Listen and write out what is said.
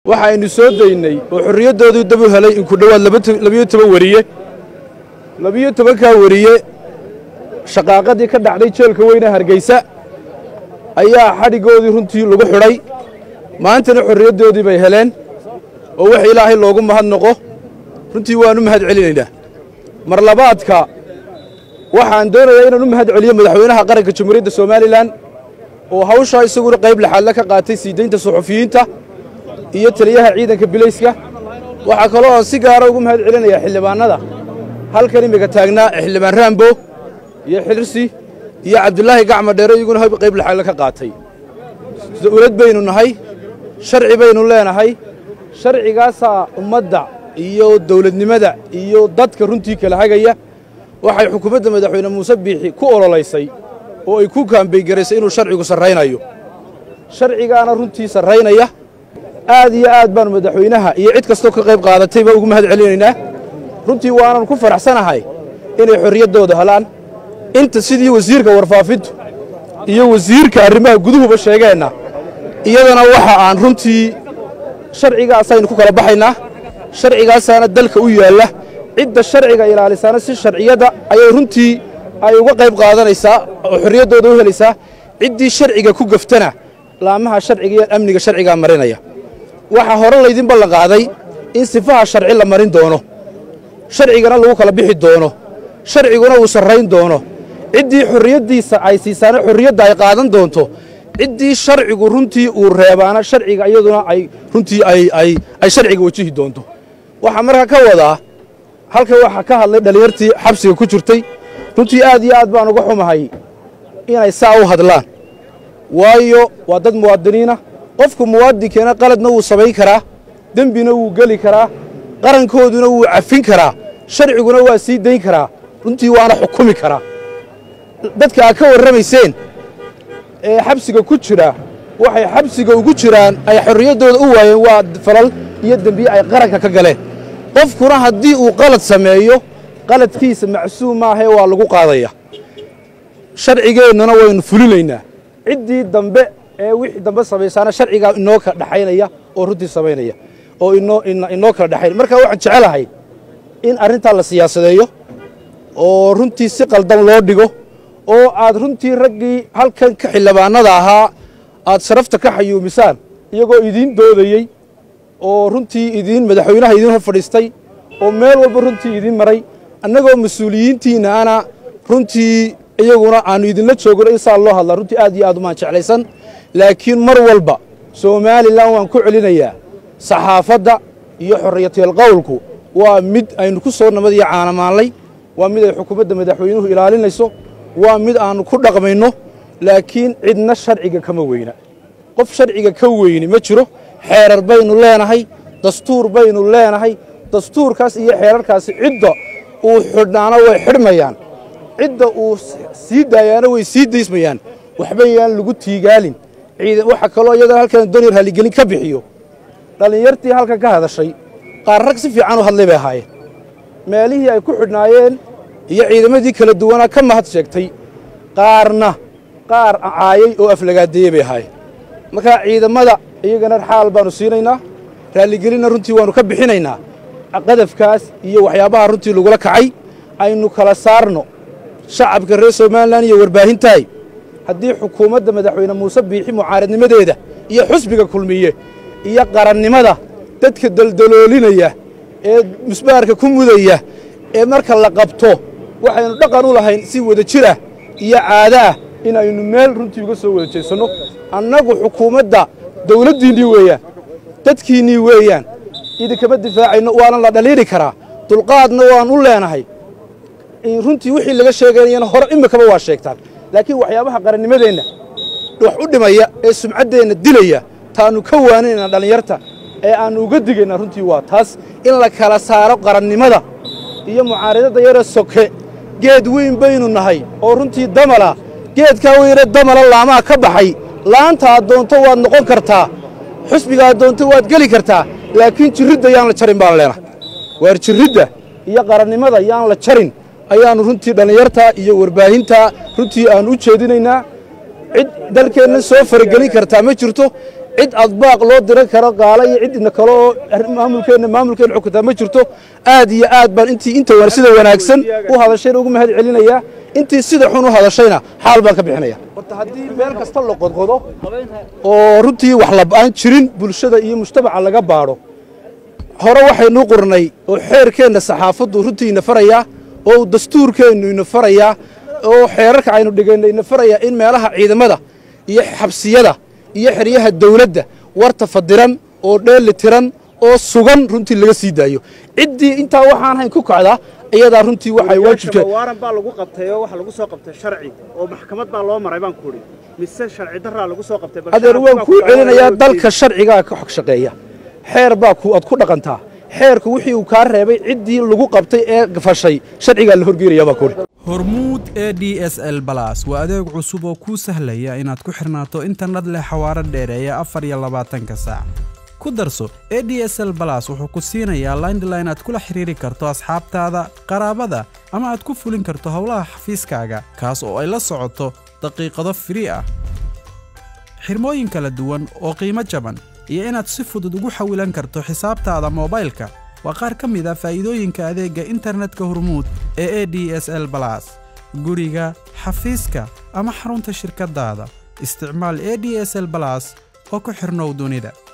waxaynu soo daynay oo xorriyaddoodii dab u helay in ku dhowaad labiyo toban weriye labiyo tobankaa weriye shaqaaqadii ka dhacday jeelka weyne hargeysa ayaa xadhiggoodii runtii lagu xidhay maantana xorriyaddoodii bay heleen oo wax ilaahay loogu mahadnaqo runtii waannu mahad celinaynaa mar labaadka waxaan doonayaa inaan u mahad celiyo madaxweynaha qaranka jamhuuriyadda somalilan oo hawshaa isaguna qayb laxaadle ka qaatay sii daynta suxufiyiinta iyo taliyaha ciidanka bilayska waxaa kaloo aan si gaara ugu mahad celinayaa xildhibaannada halkan imika taagnaa xildhibaan raambo iyo xilirsi iyo cabdulaahi gacma dheere iyaguna qayb laxaadle ka qaatay dawlad baynu nahay sharci baynu leenahay sharcigaasaa ummadda iyo dawladnimada iyo dadka runtii kala hagaya waxay xukuumadda madaxweyne muuse biixi ku ololaysay oo ay ku kaambaygaraysay inuu sharcigu sarraynayo sharcigaana runtii sarraynaya aad iyo aad baanu madaxweynaha iyo cid kastoo ka qayb qaadatayba ugu mahad celinaynaa runtii waanan ku faraxsanahay inay xorriyaddooda helaan inta sidii wasiirka warfaafintu iyo wasiirka arrimaha guduhuba sheegeenna iyadana waxa aan runtii sharcigaasaynu ku kala baxaynaa sharcigaasaana dalka u yaalla cidda sharciga ilaalisaana si sharciyadda ayay runtii ay uga qayb qaadanaysaa oo xorriyaddooda u helaysaa ciddii sharciga ku gaftana laamaha sharciga iyo amniga sharcigaa marinaya waxaa hore laydin ballan qaaday in sifaha sharci la marin doono sharcigana lagu kala bixi doono sharciguna uu sarrayn doono ciddii xorriyaddiisa ay siisaana xorriyadda ay qaadan doonto ciddii sharcigu runtii uu reebaana sharciga iyaduna ay runtii ay sharciga wajihi doonto waxaa markaa ka wadaa halkan waxaa ka hadlay dhallinyartii xabsiga ku jirtay runtii aad iyo aad baan uga xumahay inay saa u hadlaan waayo waa dad muwaadiniina qofku muwaadinkeena qaladna wuu samayn karaa dembina wuu geli karaa qarankooduna wuu cafin karaa sharciguna waa sii dayn karaa runtii waana xukumi karaa dadka aad ka warramayseen ee xabsiga ku jira waxay xabsiga ugu jiraan ay xorriyaddooda u waayeen waa falal iyo dembiye ay qaranka ka galeen qofkuna haddii uu qalad sameeyo qaladkiisa macsuum maahee waa lagu qaadaya sharcigeennuna waynu fulinaynaa ciddii dambe ee wixii dambe samaysaana sharcigaa inoo kala dhexaynaya oo runtii samaynaya oo inoo kala dhexaynaya marka waxaan jecelahay in arrintaa la siyaasadeeyo oo runtii si qaldan loo dhigo oo aad runtii raggii halkan ka xildhibaannada ahaa aad sharafta ka xayuumisaan iyagoo idiin doodayey oo runtii idiin madaxweynaha idiin hor fadhiistay oo meel walba runtii idiin maray annagoo mas-uuliyiintiinna ana runtii iyaguna aannu idinla joogno in saa loo hadlaa runtii aad iyo aad umaan jeclaysan laakiin mar walba somalilan waan ku celinayaa saxaafadda iyo xorriyateel qowlku waa mid aynu ku soo nabad iyo caanamaanlay waa mid ay xukuumadda madaxweynuhu ilaalinayso waa mid aannu ku dhaqmayno laakiin cidna sharciga kama weyna qof sharciga ka weyni ma jiro xeerar baynu leenahay dastuur baynu leenahay dastuurkaas iyo xeerarkaasi cidda uu xidhnaana way xidhmayaan cidda uu sii daayaana way sii daysmayaan waxba yaan lagu tiigaalin waxa kaloo iyadana halkan dooniyar haligelin ka bixiyo dhallinyartii halkan ka hadashay qaar rag si fiican u hadlay bay ahaayeen meelihii ay ku xidhnaayeen iyo ciidamadii kala duwanaa ka mahad sheegtay qaarna qaar caayay oo aflagaadeeyey bay ahaayeen markaa ciidamada iyagana xaal baannu siinaynaa raalligelinna runtii waannu ka bixinaynaa qadafkaas iyo waxyaabaha runtii lagula kacay aynu kala saarno shacabka reer somalilan iyo warbaahintahay haddii xukuumadda madaxweyne muuse biixi mucaaradnimadeeda iyo xusbiga kulmiye iyo qarannimada dadka daldaloolinaya ee musbaarka ku mudaya ee marka la qabto waxaynu dhaqan u lahayn si wada jir ah iyo caado ah inaynu meel runtii uga soo wada jeedsanno annagu xukuumadda dawladdiinnii weeyaan dadkiinnii weeyaan idinkama difaacayno waana la dhaliiri karaa dulqaadna waan u leenahay runtii wixii laga sheegaynayana hore imikaba waa sheegtaan laakiin waxyaabaha qarannimadeenna wax u dhimaya ee sumcaddeenna dilaya taannu ka waaninaynaa dhallinyarta ee aannu uga digaynaa runtii waa taas in la kala saaro qarannimada iyo mucaaradadda yare soke geed weyn baynu nahay oo runtii damala geedkaa weyne damala laamaha ka baxay laanta aad doonto waad noqon kartaa xusbiga aad doonto waad geli kartaa laakiin jirridda yaan la jarin baan leenahay waar jirridda iyo qarannimada yaan la jarin ayaannu runtii dhallinyarta iyo warbaahinta runtii aannu u jeedinaynaa cid dalkeenna soo faragelin kartaa ma jirto cid aad baaq loo diran karo gaala iyo cidna kale oo maamulkeenna maamulkeenna xukuntaa ma jirto aad iyo aad baan intii inta sida wanaagsan u hadashayna ugu mahad celinayaa intii sida xun u hadashayna xaal baan ka bixinaya horta haddii meel kasta la qodqodo oo runtii wax laba'aan jirin bulshada iyo mujtamaca laga baadho hore waxaynu qornay oo xeerkeenna saxaafaddu runtii ina farayaa oo dastuurkeennu ina farayaa oo xeerarka aynu dhigayna ina farayaa in meelaha ciidamada iyo xabsiyada iyo xeryaha dawladda warta fadiran oo dheeli tiran oo sugan runtii laga sii daayo ciddii intaa waxaan hayn ku kacdaa iyadaa runtii waxay waajibka waaran baa lagu qabtay oo waxa lagu soo qabtay sharci oo maxkamad baa loo maray baan ku idhi mise sharci darraa lagu soo qabtay adeer waan kuu celinayaa dalka sharcigaa ka xog shaqeeya xeer baa aad ku dhaqantaa xeerku wixii uu kaa reebay ciddii lagu qabtay ee fashay sharcigaa la horgeynaya baa kuhi hormuud e d s l balas waa adeeg cusub oo kuu sahlaya inaad ku xirnaato internet leh xawaaro dheereeya afar iyo labaatanka saac ku darso e d s l balas wuxuu ku siinayaa laindline aad kula xiriiri karto asxaabtaada qaraabada ama aad ku fulin karto howlaha xafiiskaaga kaas oo ay la socoto daqiiqado firii ah xirmooyin kala duwan oo qiimo jaban iyo inaad si fudud ugu xawilan karto xisaabtaada moobaylka waa qaar ka mid a faa'iidooyinka adeegga internetka hormuud ee e d s l balas guriga xafiiska ama xarunta shirkaddaada isticmaal e d s l balas oo ku xidhnow dunida